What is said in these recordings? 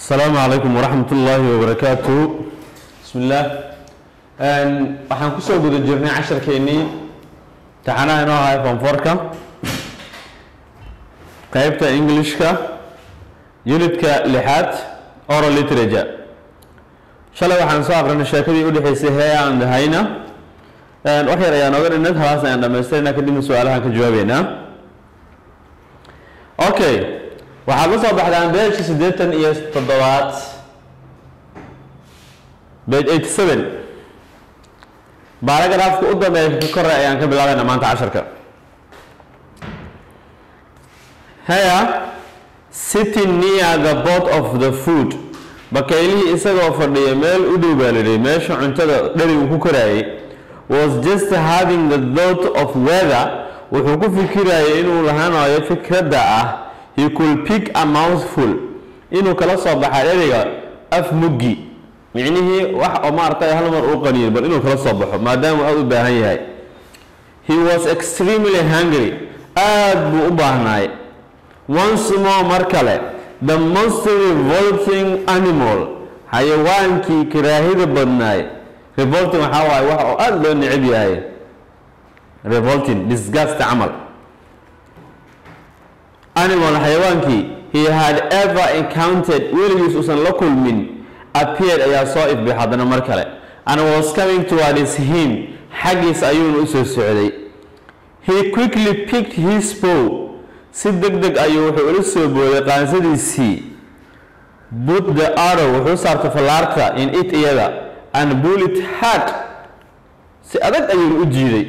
asalaamu calaykum waraxmat ullaahi wabarakaatu bismi illaah waxaan kusoo guda jirnay casharkeennii taxanaha inoo ahay fonforka qeybta englishka unitka lixaad oral literature shalay waxaan soo aqrinay sheekadii udhexeysay hee and hayna wax yar ayaan oga dhinad halaas ayaan dhamaystirayna kadibna su-aalahaan ka jawaabeynaa okay waxaad la soo baxdaan beejka siddeetan iyo toddobaad bage eighty seven baaragraafka u dambeeya ka kore ayaan ka bilaabayna maanta casharka haya sitting near the boat of the food bakaylihii isagoo fadhiya meel u dhow baa lidhi meesha cuntada dherigu ku koraayay was just having the thought of weather wuxuu ku fikirayay inuu lahaanayo fikradda ah he could pick a mouthful inuu kala soo baxa dheriga af muggi micnihii wax oo maaragtay hal mar uu qaniyin bal inuu kala soo baxo maadaama aada u baahan yahay he was extremely hungry aada buu u baahnaay once more mar kale the most revolting animal xayawaankii karaahida badnaay revolting waxaa waaye wax oo aada loo necab yahay revolting disgust camal animal xayawaankii he had ever encountered weligiis uusan la kulmin appeared ayaa soo ifbay haddana mar kale and was coming towards him xaggiis ayuuna usoo socday he quickly picked his bow si deg deg ayuu wuxuu ula soo booday qaansadiisii but the arrow wuxuu saartay fallaarta in it iyada and bullet hard si adag ayuuna u jiiday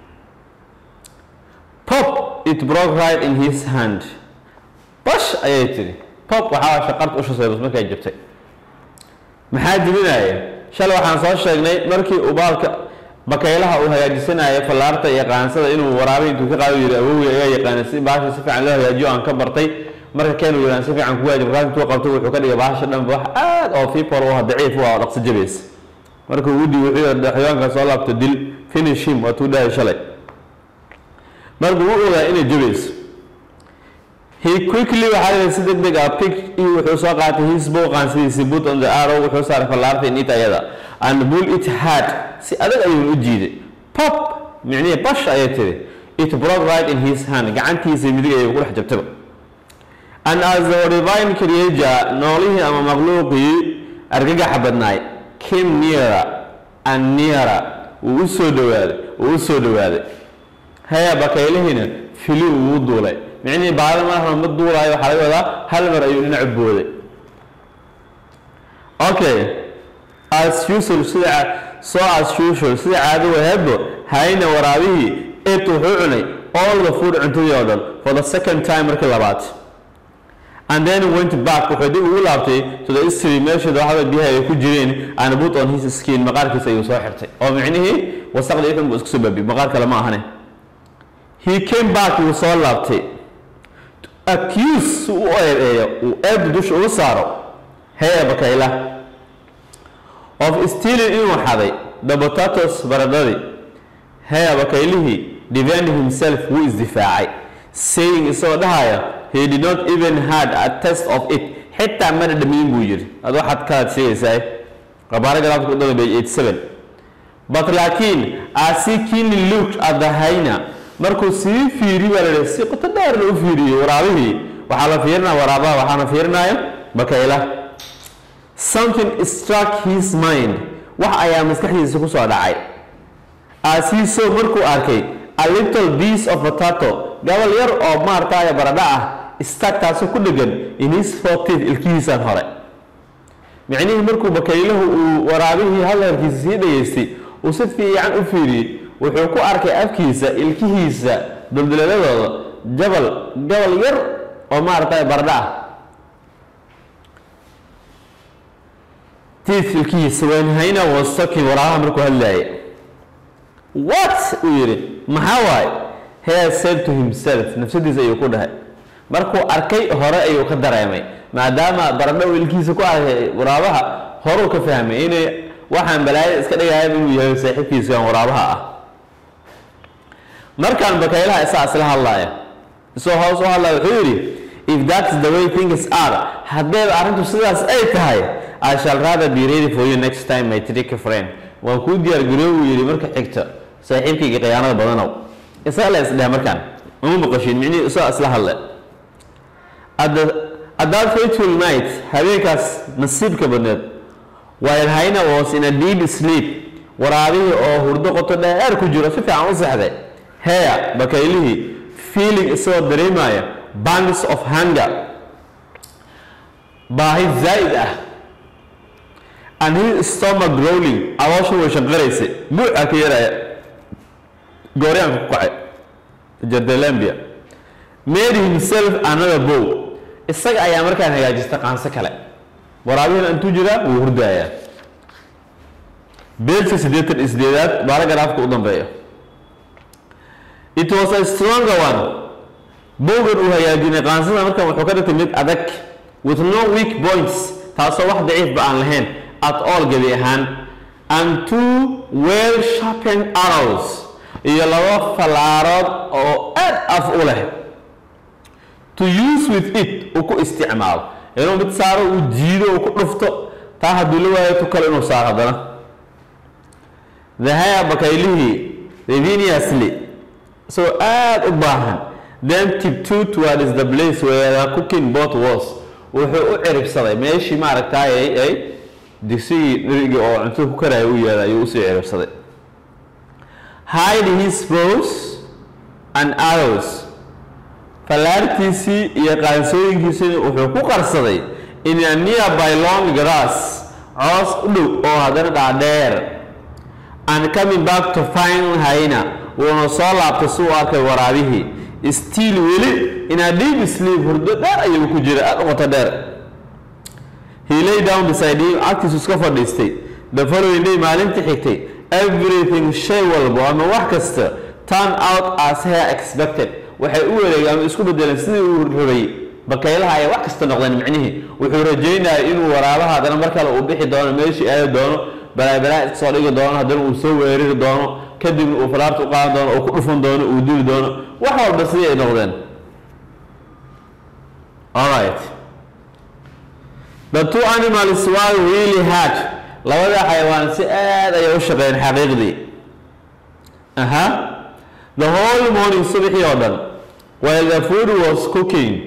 pop it broke right in his hand bash ayay tiri pop waxaa shaqarta ushaseebas markay jabtay maxaa jibinaya shalay waxaan soo sheegnay markii uu baalka bakaylaha uu hagaajisanayo fallaarta iyo qaansada inuu waraabay intuu ka qaado yiri awowey ayaa yaqaana si baasha si fiican loo hagaajiyo aan ka bartay marka keenu yiraan si fiican ku waajib markaas intuu qabto wuxuu ka dhigay baasha dhanba wax aad oo fiipor u ah daciif u ah oo dhaqso jabaysa marka uu udhi wuxuu yidhi xayawaanka soo laabto dil finish him waatuu dhahay shalay markuu u ogaa inay jabayso he quickly waxaa la si deg deg ah pick wuxuu soo qaatay his bow qaansidiisi put on the arrow wuxuu saaray fallaarta in it ayada and bull it hard si adag ayuu u jiiday pop micnihii bash ayay tiri it broke right in his hand gacantiisa midig ayay ku dhex jabtaba and as the divine creator noolihii ama makhluuqii argagaxa badnaay came nearer and nearer wuu u soo dhawaaday wuu u soo dhawaaday haya bakaylihiina fili uu duulay micnihii baada marna ma duulaayo waxaa laga wadaa hal mar ayuu dhinacu booday okay as usual sida so as usual sida caado wahebo hayna waraabihii et wuxuu cunay all the food cuntadii oo dhan for the second time markii labaad and then went back wuxuu dib ugu laabtay to the history meesha dooxada biyaha ay ku jireen and put on his skin maqaarkiisa ayuu soo xirtay oo micnihii wasaqdii dhan buu isku soo baabi maqaar kale ma ahane he came back wuu soo laabtay accuse u eedeeyo uu eebda dusha uga saaro hee bakayla of stealing inuu xaday the potatoes baradhadii hee bakaylihii defend himself wuu isdifaacay saying isagoo dhahaya he did not even had a test of it xitaa mana dhamiin buu yiri ad waxaad kalaad sheegaysaa qabaaragaraafka u dada page eighty seven but laakiin as he keenly looked at the hyena markuu sii fiiri baa lahi si qoto dheerna u fiiriyey waraabihii waxaa la fiirinaya waraabaha waxaana fiirinaya bakayla something struck his mind wax ayaa maskaxdiisa ku soo dhacay as he saw markuu arkay a little piece of potato gabal yar oo maartaya baradho ah stag taasoo ku dhegan in his fortith ilkihiisan hore micnihii markuu bakaylahu uu waraabihii hadalkiisa sii dhageystay uu si fiican u fiiriyey wuxuu ku arkay afkiisa ilkihiisa dulduleeladooda jabal gabal yar oo maaragtay baradho ah tiith ilkihiisa wenhayna was talking waraabaha markuu hadlaayay what uu yidhi maxaa waaye he said to himself nafsadiisa ayuu ku dhahay markuu arkay hore ayuu ka dareemay maadaama baradho uu ilkihiisa ku arkay waraabaha horuu ka fahmay inay waxaan balaayada iska dhigaya inuu yahay saaxiibkiisaan waraabaha ah markaan bakaylaha isaa isla hadlaaya isagoo hoos u hadlaya wuxuu yidhi if that's the way things are haddayba arrintu sidaas ay tahay i shall rather be ready for you next time my tricky friend waan kuu diyaar garoobu yidhi marka xigta saaxiibkayga khiyaanada badanow isaga la isdheh markaan uma maqashin micnihii isaga isla hadle at the at that fateful night habeenkaas nasiibka badneed while Haina was in a deep sleep waraabihii oo hurdo qoto dheer ku jiro si fiican u seexday heya bakaylihii feeling isagoo dareemaya bangs of hunger baahi zaa'id ah and his stomach growling caloosha way shanqaraysay buuca ka yaraya gooryaanka ku kacay jardelambia made himself another bow isaga ayaa markaan hagaajista qaanso kale waraabihina intuu jiraa wuu hurdayaa beelka siddeetan iyo sideedaad baaragaraafka u dambeeya it was a stronger one bowgan uu hagaajinay qaansada markan wuxuu ka dhigtay mid adag with no weak points taasoo wax daciifba aan lahayn at all gebi ahaan and two well sharpened arrows iyo laba fallaarood oo aad af u leh to use with it uu ku isticmaalo inuu mid saaro uu jiido uu ku dhufto taa hadduu la waayo tu kale inuu saaro haddana dahaya bakaylihii reveniusly isagoo aada u baahan then tiptoe towards the place where the cooking pot was wuxuu u ciribsaday meeshii maaragtaay ay digsigii dhirigii oo cuntada ku karaya u yeeday ayuu usii ciribsaday hide his bows and arrows fallaartiisii iyo qaansooyinkiisii wuxuu ku qarsaday in a nearby long grass coos u dhow oo haddana dhaadheer and coming back to find haina wuuna soo laabtay si uu arkay waraabihii still weli in a deep sleep hurdo dheer ayuu ku jira aada u qoto dheer he lay down beside him agtiisu iska fadhiistay the following day maalintii xigtay everything shay walbo ama wax kasta turn out as her expected waxay u wareegay ama isku bedeleen sidii uu rabay bakaylaha ay wax kasta noqdeen micnihii wuxuu rajaynaya inuu waraabaha haddana mar kale uu bixi doono meeshii aadi doono balaabalaa iska soo dhigi doono haddana uu soo weerari doono kadibna uu falaarta u qaadan doono uu ku dhufan doono uu dili doono wax walba sidii ay noqdeen alright the two animals were really hard labada xayawaan si aad ayay u shaqeeyeen xaqiiqdii aha the whole morning subaxii oo dhan while the food was cooking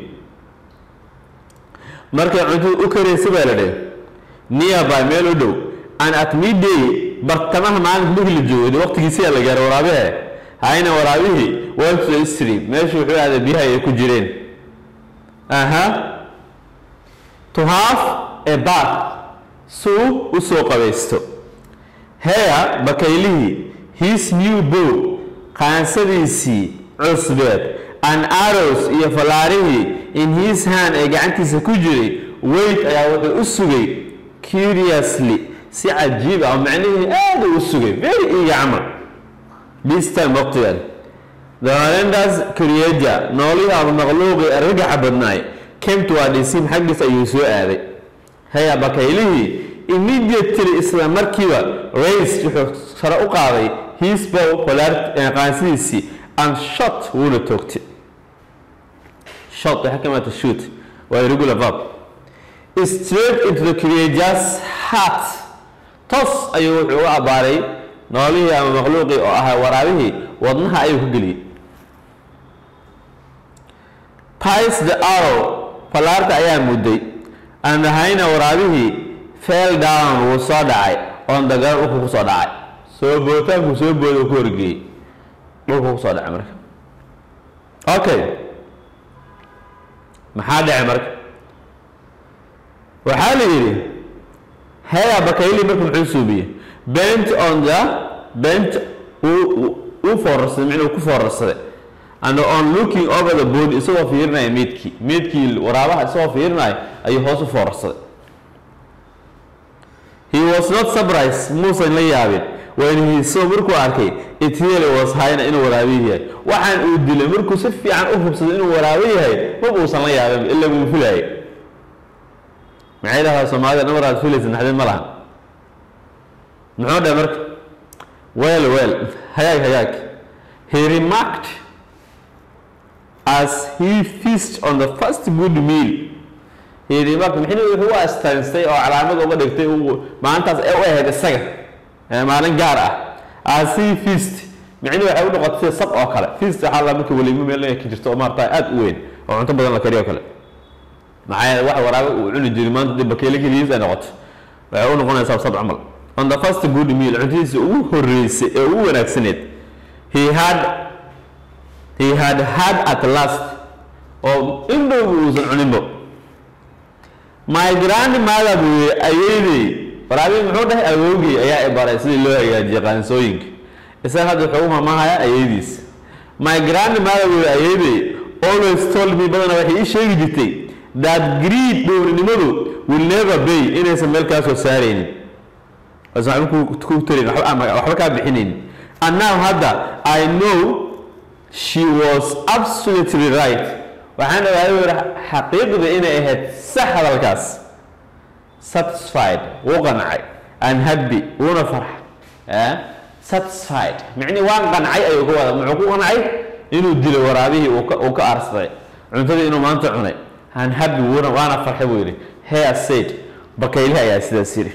markay cuntada u karaysay baa la dheh nearby meel u dhow and at midday bartamaha maalinka markii la joogay waqtigiisiyaa la gaaray waraabihe hayna waraabihii went to the stream meeshu wuxuu aaday biyaha ay ku jireen aha to have a bath suu u soo qabaysto heya bakaylihii his new bow qaansadiisii cusbeed and arrows iyo fallaarihii in his hand ee gacantiisa ku jiray weyt ayaa wuxuu u sugay curiously si cajiib ah oo macnihii aada u sugay very eager camal this time waqtigan the horrendous creature noolihii ama makhluuqii argagaxa badnaay came toward him xaggiis ayuu soo aaday haya bakaylihii immediately isla markiiba race wuxuu sare u qaaday his bow qaansidiisii and shot wuuna toogtay shot waxay ka maata shoot waa irregular verb straight into the creature's heart tos ayuu wuxuu uga abbaaray noolihii ama makhluuqii oo ahaa waraabihii wadnaha ayuu ka geliyey pies the arrow fallaarta ayaa mudday and hayna waraabihii fell down wuu soo dhacay on the ground dhulku kusoo dhacay soo bootaankuu soo booday ku horgeeyey dhulku kusoo dhacay marka okay maxaa dhacay marka waxaa la yidhi heya bakayli marka muxuu suubiyey bent on the bent uu foorarsaday micnuu ku foorarsaday and on looking over the body isagoo fiirinaya meydkii meydkii waraabaha isagoo fiirinaya ayuu hoos u foorarsaday he was not surprised muusan la yaabin when he saw markuu arkay it really was hayna inuu waraabi yahay waxaan uu dilay markuu si fiican u hubsaday inuu waraabi yahay ma uusan la yaabin ila wuu filayay maxay dhahaa soomaalida namar aad filaysa naxdin ma laha muxuu dhahay marka well well hagaag hagaag he remarked as he feast on the first good meal yidhi marka mixni wuxuu u astaanstay oo calaamad uga dhigtay uu maalintaas ee u ahayd isaga ee maalin gaar ah as he feast micni waxay u noqotay sida sab oo kale feast waxaa la marka weliimo meel ka jirto oo maarata aada u weyn oo cunto badan la kariyo kale maxaa yeele wax waraabe uu cuni jiray maanta dib bakeele keligiis ay noqoto waxay u noqonaysaa sab camal on the first good meal cuntadiisa ugu horreysay ee ugu wanaagsaneed he had he had had at last oo indhowga uusan cuninbo my grandmother buu yiri ayeydey waraabii muxuu dhahay awoogay ayaa i baray sidii loo hagaajiye qaansooyinka isaga hadda wuxuu u mamahaya ayeydiis my grandmother buu yiri ayeydey always told me badana waxay ii sheegi jirtay that greed dhowrnimadu will never pay inaysan meel kaa soo saaraynin aysan waxba ku ku tarin waxba ama waxba kaa bixinayn and now hadda i know she was absolutely right waxaan ogaaday uu yihi xaqiiqda inay ahayd sax hadalkaas satisfied wuu qancay and happy wuuna farx eh satisfied micnii waan qancay ayuu ku wada muxuu ku qancay inuu dilo waraabihii uu ka uu ka aarsaday cuntadii inuu maanta cunay and happy wuuna waana farxay buu yidhi hair said bakaylihi ayaa sidaas yidhi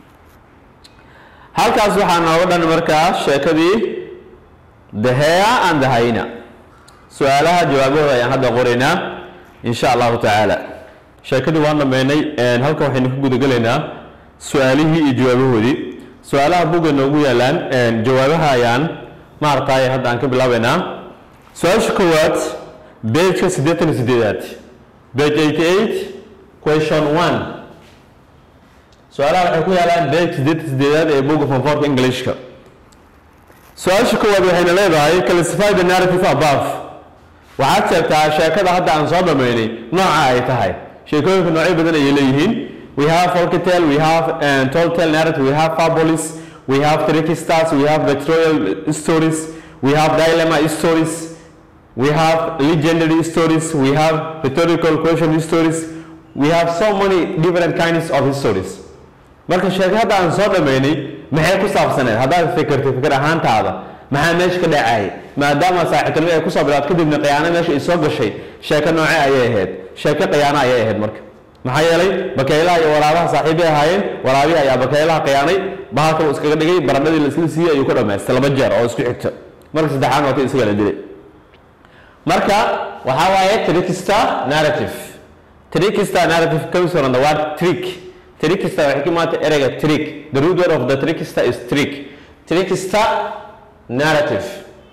halkaas waxaa nooga dhan markaa sheekadii the hair and the hyena su-aalaha jawaabahooda ayaan hadda qoraynaa insha allahu tacaala sheekadii waan dhameynay halka waxaynu ka gudagelaynaa su-aalihii iyo jawaabahoodii su-aalaha bugga noogu yaalaan jawaabaha ayaan maaragtay hadda aan ka bilaabeynaa su-aasha koowaad bejka siddeetan iyo sideedaad bage eighty eight question one su-aalaha waxay ku yaalaan bejka siddeetan sideedaad ee bugga fonforka englishka su-aasha koowaad waxayna leedahay classify the narrative above waxaad sheegtaa sheekada hadda aan soo dhameynay nooca ay tahay sheekooyinka noocyo badan ayay leeyihiin we have folktale we have uh, tall tale narrative we have fabulis we have tricky stars we have victorial stories we have dilemma stories we have legendary stories we have rhetorical question stories we have so many different kinds of stories marka sheeko hadda aan soo dhameynay maxay ku saabsaneed haddaad fikirtay fikir ahaantaada maxaa meesha ka dhacayay maadaama saaxiibtinimo ay kusoo bilaad kadibna khiyaano meesha ay soo gashay sheeko nooce ayay ahayd sheeko khiyaano ayay ahayd marka maxaa yeelay bakaylaha iyo waraabaha saaxiibay ahaayeen waraabihi ayaa bakaylaha khiyaanay bahalka uu iskaga dhigay baradhadii la isla siiyey ayuu ka dhamaystay laba jeer oo isku xigta marka saddexaad waa ka isaga la dilay marka waxaa waaye trickster narrative trickster narrative comes from the word trick trickster waxay ka imaata ereyga trick the root word of the trickster is trick trickster narrative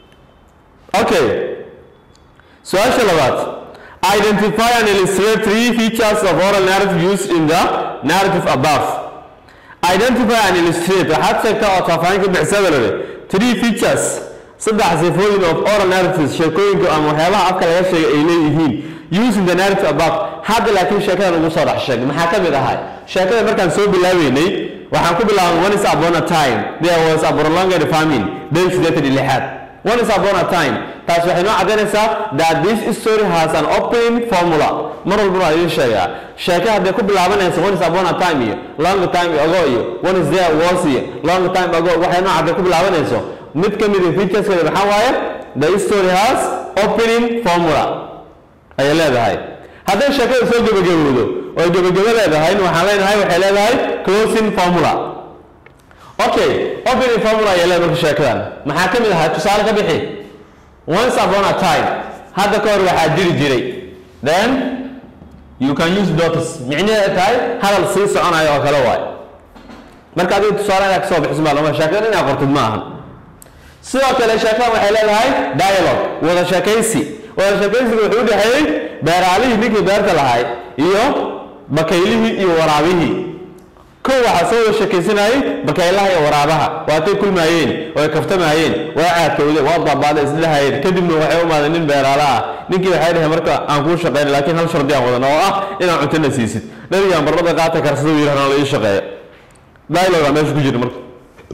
okay su-aasha labaad identify and illustrate three features of oral narrative used in the narrative above identify and illustrate waxaad sheegtaa oo faahfaahin ka bixisada lale three features saddex sifooyin of oral narratives sheekooyinka ama waxyaabaha afka laga sheegay ay leeyihiin using the narrative above hadda laakiin sheekadan ugu soo dhex sheegay maxaa ka mid ahay sheekada markaan soo bilaabeynay waxaan ku bilaabay one is upon a time there was a prolonged famine day sideetan iyo lixaad one is upon a time taas waxay noo caddaynaysaa that this story has an opening formula mar walbana waa idiin sheegaa sheeke hadday ku bilaabanaysa one is upon a time iyo long time ago iyo one is there was iyo long time ago waxay noo cadday ku bilaabanayso mid ka mid featureskeeda maxaa waaye the story has opening formula ayay leedahay hadday sheekada soo gebagabowdo oo gebagabo leedahay waxaan leenahay waxay leedahay closing formula okay opening formula ayay leedahay marka sheekadan maxaa ka mid ahaa tusaale ka bixi once upon a time hadda ka hor waxaa jiri jiray then you can use dots micnaheeda tahay hadal sii soconayo oo kale waay marka adiga tusaale inaad kasoo bixiso maa lama sheekadan inaad qortid ma ahan sidoo kale sheekadan waxay leedahay dialogue wada sheekaysi wada sheekaysiga wuxuu u dhexeeyey beeraalihii ninkii beerta lahay iyo bakaylihii iyo waraabihii kow waxaa soo wada sheekaysanayay bakaylaha iyo waraabaha waatay kulmaayeen way kaftamaayeen waa caadkowdeen waa baabaaday isdhahayeen kadibna waxay u imaadeen nin beeraala ah ninkii waxay dhaheen marka aan kuu shaqeyn laakiin hal shardi aan wadan oo ah inaan cuntona siisid nabigaan barbada qaata karsada yirahna la ii shaqeeya dialogue aa meesha ku jira marka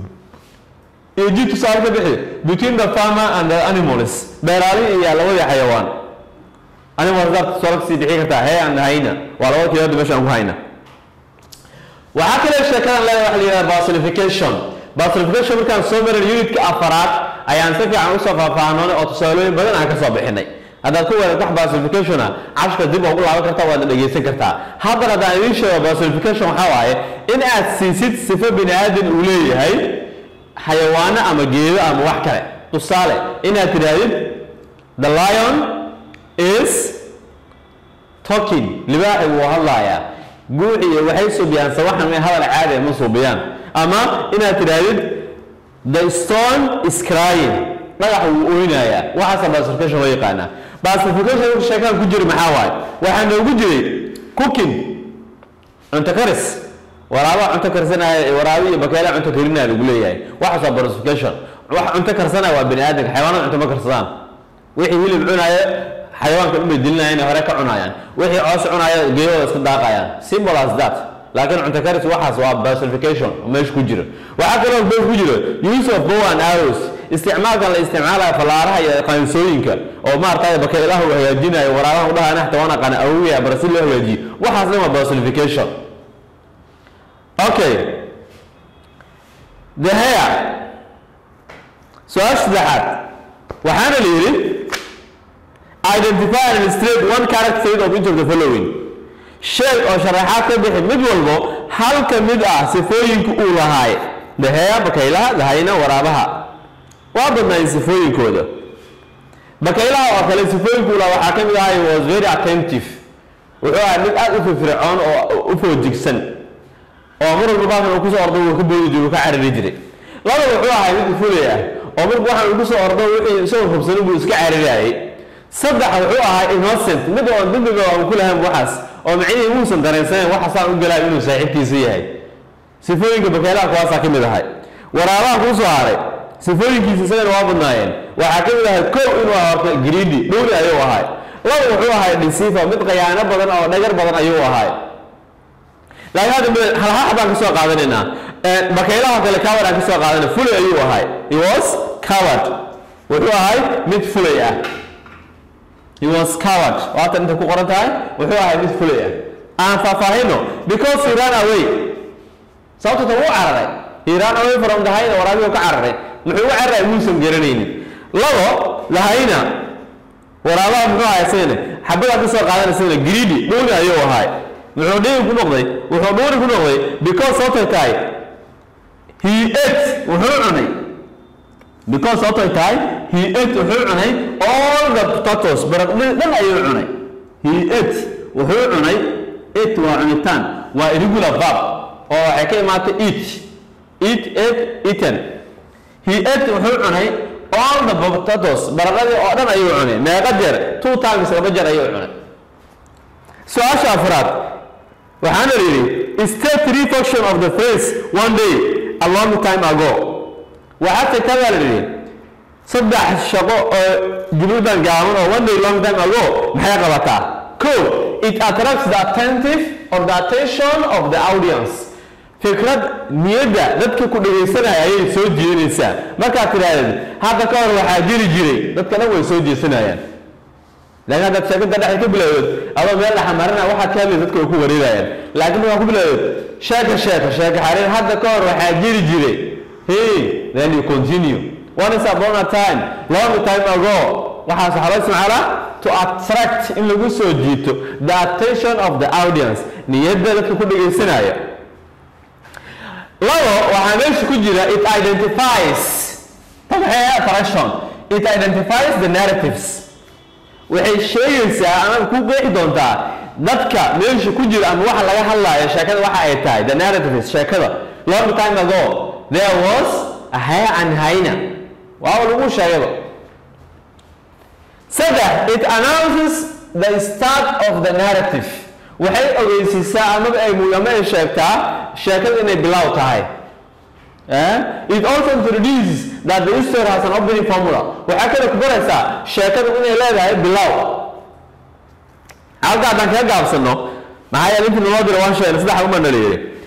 iyo ji tusaale ka bixi between the farmer and the animals beeraalihi iyo labadii xayawaan animals daad tusaale kasii bixi kartaa hey and hayna waa labada keeyood meesha aan ku hayna waxaa kale sheekadan leedahay waxa la yidhahda basilification basilification markaan soo marin unitka afaraad ayaan si fiican usoo faahfaahnoonay oo tusaalooyin badan aan ka soo bixinay haddaad ku weerarto wax basification ah cashka dib ugu laaban kartaa waadna dhegeysan kartaa haddana haddaan idiin sheego basification waxaa waaye in aad siisid sifo bini aadan uu leeyahay xayawaano ama geedo ama wax kale tusaale inaad tidhaahdid the lion is talking libaaxi wuu hadlayaa guuxiyo waxay suubiyaan sawaxan may hadal caadi ah ma suubiyaan ama inaad tidhaahdid the stone is crying dhagax wuu ooynayaa waxaasa basification loo yaqaanaa basification sheekaan ku jiri maxaa waaye waxaa noogu jiray cooking cunto karis waraabaha cunto karsanaya waraabi iyo bakeela cunto karinaya lagu leeyahay waxaas waa basification wax cunto karsanaya waa bini aadamka xayawaanada cunto ma karsadaan wixii hilib cunaya xayawaanka dhan bay dilinayaan hore ka cunayaan wixii coos cunaya geeyahooda iska daaqayaan simple as that laakiin cunto karis waxaas waa basification oo meesha ku jiro waxaa kaloo meesha ku jiro use of bow and arrows isticmaalkan la isticmaalayo fallaaraha iyo qaansooyinka oo maaragtay bakeelaha uu hagaajinayo waraabaha u dhaha naxta waan aqaan awowiya bara si loo hagaajiyo waxaas dhan waa basification okay the hair su-aasha saddexaad waxaana la yidhi identify and illustrate one character of each of the following sheeg oo sharaxaad ka bixi mid walbo hal ka mid ah sifooyinka uu lahaay daheeya bakaylaha dahayna waraabaha waa badnaayeen sifooyinkooda bakaylaha oo kale sifooyinku uu lahaa waxaa ka mid ahaa he was very attentive wuxuu ahaa mid aada u firfircoon oo u foojigsan oo mar walba baakan uu kusoo ordo wuu ka boodi jiray wuu ka carari jiray laba wuxuu ahaa mid fulay ah oo marka waxaan uu kusoo ordo wixii isagoo hubsanin buu iska cararayay saddex wuxuu ahaa innocent mid oo dembiga aan ku lahayn waxaas oo macnihii muusan dareensanayn waxaasaan u galaayo inuu saaxiibkiisa yahay sifooyinka bakaylaha kuwaasaa ka mid ahay waraabaha kuu soo haray sifooyinkiisa isagana waa badnaayeen waxaa ka mid ahay kow inuu ahaa horta greedy dhowri ayuu ahay laba wuxuu ahay deceiver mid qayaano badan oo dhagar badan ayuu ahay laakiin hadda halhax baan kasoo qaadanaynaa bakaylaha kale coward aan kasoo qaadana fulay ayuu ahay he was coward wuxuu ahay mid fulay ah he was coward waatan intay ku qoran tahay wuxuu ahay mid fulay ah aan faahfaahino because he ran away sababta ta wuu cararay he ran away from the hayna waraabigu ka cararay muxuu uga cararay muusan garanaynin labo lahayna waraabaha muxuu ahay isagana xabadaan kasoo qaadan isagana greedy dhuuni ayuu ahay muxuu dhiigi ku noqday wuxuu dhuuni ku noqday because sababtay tahay he ate wuxuu cunay because sababtay tahay he ate wuxuu cunay all the potatoes baradhadii dhan ayuu cunay he ate wuxuu cunay ate waa cunitaan waa irregular verb oo waxay ka imaatay eat eat ate eaten he ate wuxuu cunay all the potatoes baradhadii oo dhan ayuu cunay meeqa jeer two times laba jeer ayuu cunay su-aasha afraad waxaana la yidhi state three function of the phrase one day a long time ago waxaa tagtaa baa la yidhi saddex shaqo oo jumladan gaaban oo one day long time ago maxay qabataa ko it attracts the attentive or the attention of the audience fikrad niyadda dadka ku dhegaysanaya ayay soo jeedinaysaa markaad tidhaahdeen hadda ka hor waxaa jiri jiray dadka dhan way soo jeesanayaan laakiin haddaad sheekada dhexda ka bilowdeed adoo meel dhaxamarina waxaad ka hadlaysa dadka way ku wareerayaan laakiin markaa ku bilowdeed sheeka sheeka sheeka xariir hadda ka hor waxaa jiri jiray hey then you continue one is upon a time long time ago waxaas waxaa loo isticmaalaa to attract in lagu soo jiito the attention of the audience niyadda dadka ku dhegaysanaya labo waxaa meesha ku jira it identifies tabaxee attraction it identifies the narratives waxay sheegaysaa ama ku qeexi doontaa dadka meesha ku jira ama waxa laga hadlaayo sheekada waxa ay tahay the narratives sheekada long time ago there was a hare and hyena waa lagu sheegaba saddex it announces the start of the narrative waxay ogeysiisaa amaba ay ama ay sheegtaa sheekada inay bilow tahay it also introduces that the story has an opening formula waxaa kale ku baraysaa sheekada inay leedahay bilow halka haddaan kaga gaabsano maxaa yeele intii naloo dira waan sheegnay saddex uma nala yidhi